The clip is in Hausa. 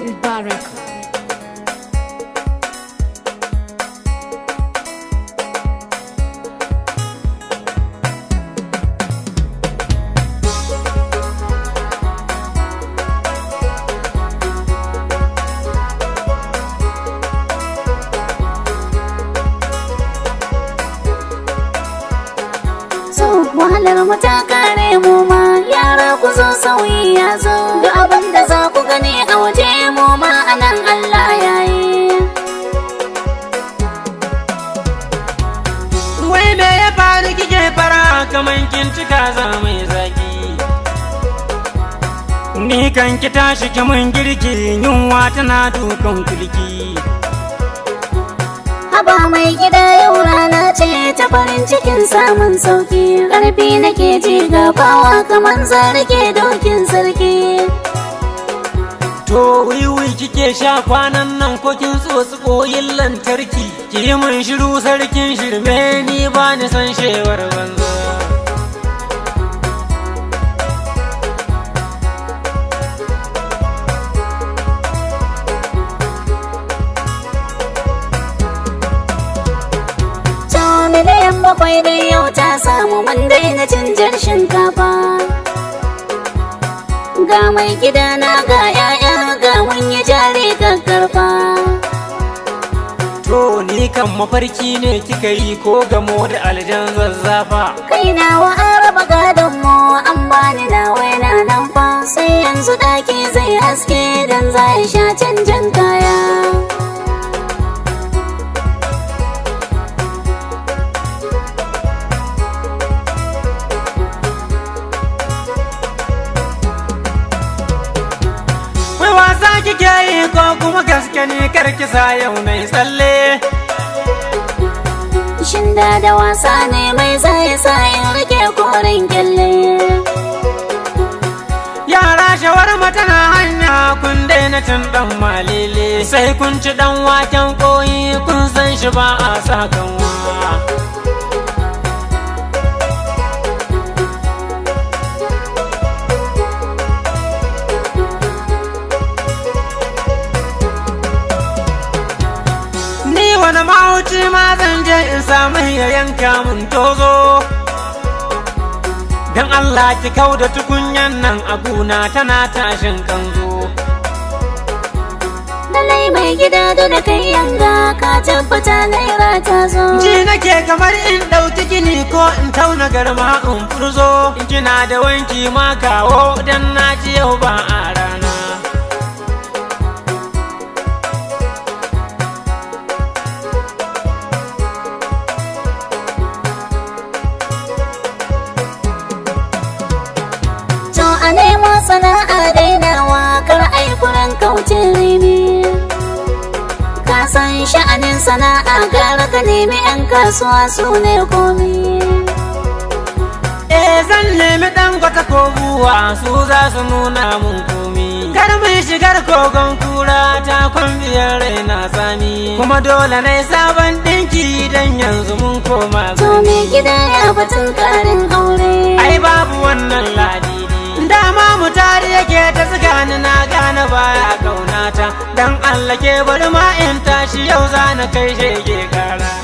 Mubarak. so wahalar mu ta kare mu ma yara ku zo sauyi ya zo duk abin da za ku gani a waje mu ma a nan Allah ya yi Wai me ya faru kike fara kaman kin cika za mai zaki Ni kan ki tashi ki mun girki yunwa tana dukan kulki haba mai gida yau rana ce ta farin cikin samun sauki ƙarfi nake ji gabawa kamar zarge dokin sarki To wiwi kike sha kwanan nan ko kin tsotsi koyin lantarki Ki yi mun shiru sarkin shirme ni ba ni san shewar banza to miliyan bakwai dai yau ta samu man daina canjar shinkafa ga mai gida na ga 'ya'ya ga mun yi jari kakkarfa To ni kan mafarki ne kika yi ko gamo da aljan zazzafa kai na wa araba gadon mu an bani na waina nan fa sai yanzu daki zai haske dan za ya sha canjin kaya Wai wasa kike yi ko kuma gaske ne karkisa yau na tsalle shin da da wasa ne mai zai sa in rike koren kyalle Yara shawarma tana hanya kun daina cin dan malele sai kun ci dan waken koyi kun san shi ba a sa kanwa. Ni wani mahauci ma zan je in samu ya yanka mun tozo. Dan Allah ki kau da tukunyan nan a guna tana tashin kanzo. dalai mai gida da da kai yanga ka tabbata naira ta zo Ji nake kamar in ɗauki gini ko in tauna garma in furzo. In kina da wanki ma kawo dan na ji yau ba a rana. To a nemo sana'a dainawa kar ai kuran kauce rimi. Ka san sha'anin sana'a gara ka nemi 'yan kasuwa su ne komi. Eh zan nemi ɗan gwata ko buwa su za su nuna mun komi. Kar mun shigar kogon kura ta kwambiyar raina sami. Kuma dole na yi sabon ɗinki dan yanzu mun koma To zani. me gida ya batun karin aure. Ai babu wannan ladidi Dama mu tare yake ta tsakani na gane baya kaunata Dan Allah ke bari ma in tashi yau za na kai shege kara